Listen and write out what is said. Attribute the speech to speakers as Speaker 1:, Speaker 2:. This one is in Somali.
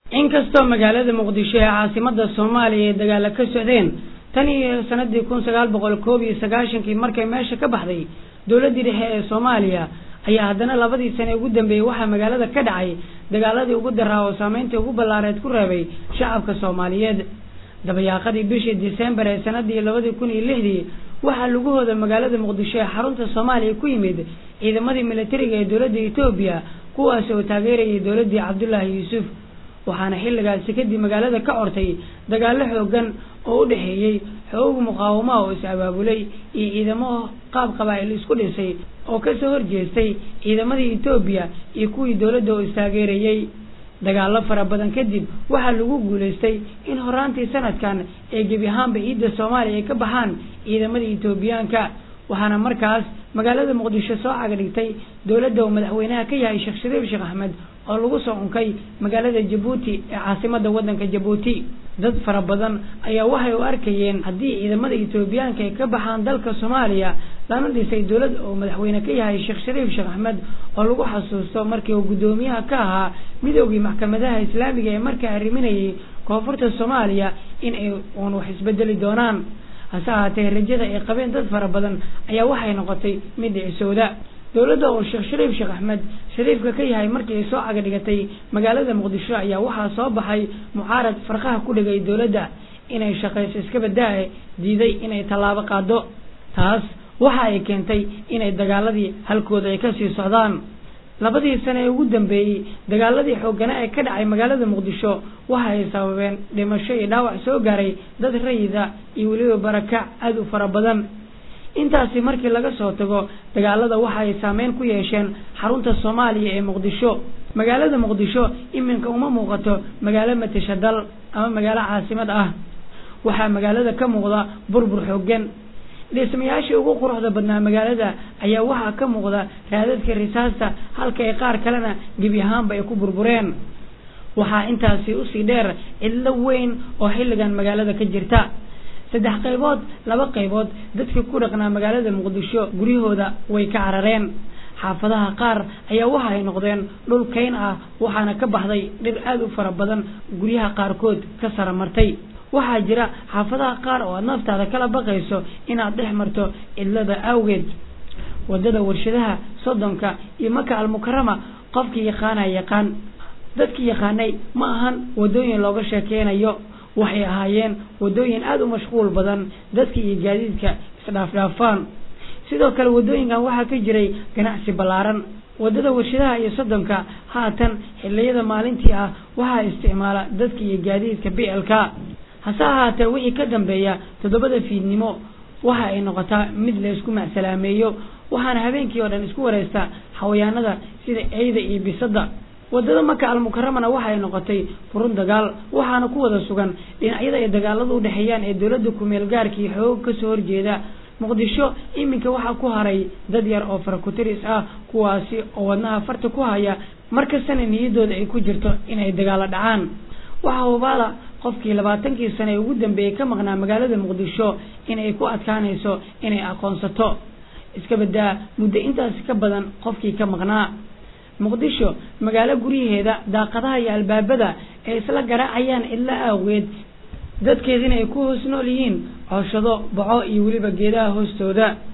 Speaker 1: inkastoo magaalada muqdisho ee caasimada soomaaliya ay dagaalo ka socdeen tan iyo sanadii kun sagaal boqol koob iyo sagaashankii markay meesha ka baxday dowladdii dhexe ee soomaaliya ayaa haddana labadii sane ugu dambeeyey waxaa magaalada ka dhacay dagaaladii ugu daraa oo saameyntii ugu ballaareed ku reebay shacabka soomaaliyeed dabayaaqadii bishii disembar ee sanadii labadii kun iyo lixdii waxaa lugahooda magaalada muqdisho ee xarunta soomaaliya ku yimid ciidamadii militariga ee dowladda etoobiya kuwaas oo taageerayay dowladdii cabdullaahi yuusuf waxaana xilligaasi kadib magaalada ka ortay dagaallo xoogan oo u dhexeeyey xoog muqaawamaha oo is abaabulay iyo ciidamo qaab qabaa'il isku dhisay oo kasoo horjeestay ciidamadii etoobiya iyo kuwii dowladda oo istaageerayey dagaallo fara badan kadib waxaa lagu guulaystay in horaantii sanadkan ee gebi ahaanba ciidda soomaaliya ay ka baxaan ciidamadii etoobiyaanka waxaana markaas magaalada muqdisho soo cagadhigtay dowladda uu madaxweynaha ka yahay sheekh shariif sheekh axmed oo lagu soo unkay magaalada jabuuti ee caasimada waddanka jabuuti dad fara badan ayaa waxay u arkayeen haddii ciidamada etoobiyaanka ay ka baxaan dalka soomaaliya lana dhisay dowlad oo madaxweyne ka yahay sheekh shariif sheekh axmed oo lagu xasuusto markii uu guddoomiyaha ka ahaa midoogii maxkamadaha islaamiga ee markaa arriminayay koonfurta soomaaliya in ay uun wax isbedeli doonaan hase ahaatee rajada ay qabeen dad fara badan ayaa waxay noqotay mid dhicisowda dowladda oo sheekh shariif sheekh axmed shariifka ka yahay markii ay soo cagadhigatay magaalada muqdisho ayaa waxaa soo baxay mucaarad farqaha ku dhigay dowladda inay shaqayso iska badaa-e diiday inay tallaabo qaado taas waxa ay keentay inay dagaaladii halkooda ay kasii socdaan labadii sane ee ugu dambeeyey dagaaladii xooggana ee ka dhacay magaalada muqdisho waxa ay sababeen dhimasho iyo dhaawac soo gaaray dad rayida iyo weliba barakac aada u fara badan intaasi markii laga soo tago dagaalada waxa ay saameyn ku yeesheen xarunta soomaaliya ee muqdisho magaalada muqdisho iminka uma muuqato magaalo matasha dal ama magaalo caasimad ah waxaa magaalada ka muuqda burbur xooggan dhismayaashii ugu quruxda badnaa magaalada ayaa waxaa ka muuqda raadadka risaasta halka ay qaar kalena gebi ahaanba ay ku burbureen waxaa intaasi usii dheer cidlo weyn oo xilligan magaalada ka jirta saddex qaybood laba qaybood dadkii ku dhaqnaa magaalada muqdisho guryahooda way ka carareen xaafadaha qaar ayaa waxa ay noqdeen dhul kayn ah waxaana ka baxday dhir aada u fara badan guryaha qaarkood ka sara martay waxaa jira xaafadaha qaar oo aad naftaada kala baqayso inaad dhex marto cidlada awgeed wadada warshadaha soddonka iyo maka almukarama qofkii yaqaana yaqaan dadkii yaqaanay ma ahan wadooyin looga sheekeynayo waxay ahaayeen wadooyin aada u mashquul badan dadka iyo gaadiidka isdhaafdhaafaan sidoo kale wadooyinkan waxaa ka jiray ganacsi ballaaran wadada warshadaha iyo soddonka haatan xiliyada maalintii ah waxaa isticmaala dadka iyo gaadiidka blk hase ahaatee wixii ka dambeeya toddobada fiidnimo waxa ay noqotaa mid la isku macsalaameeyo waxaana habeenkii oo dhan isku wareystaa xawayaanada sida eyda iyo bisada wadada maka almukaramana waxay noqotay furun dagaal waxaana ku wada sugan dhinacyada ay dagaaladu u dhexeeyaan ee dowladda kumeel gaarkii xoog kasoo horjeeda muqdisho iminka waxaa ku haray dad yar oo farakutiris ah kuwaasi oo wadnaha farta ku haya markastana niyadooda ay ku jirto inay dagaalo dhacaan waxaa hubaala qofkii labaatankii sane ee ugu dambeeyey ka maqnaa magaalada muqdisho inay ku adkaanayso inay aqoonsato iska badaa muddo intaasi ka badan qofkii ka maqnaa muqdisho magaalo guryaheeda daaqadaha iyo albaabada ay isla garaacayaan cidlo aaweed dadkeedina ay ku hoos nool yihiin cooshado baco iyo weliba geedaha hoostooda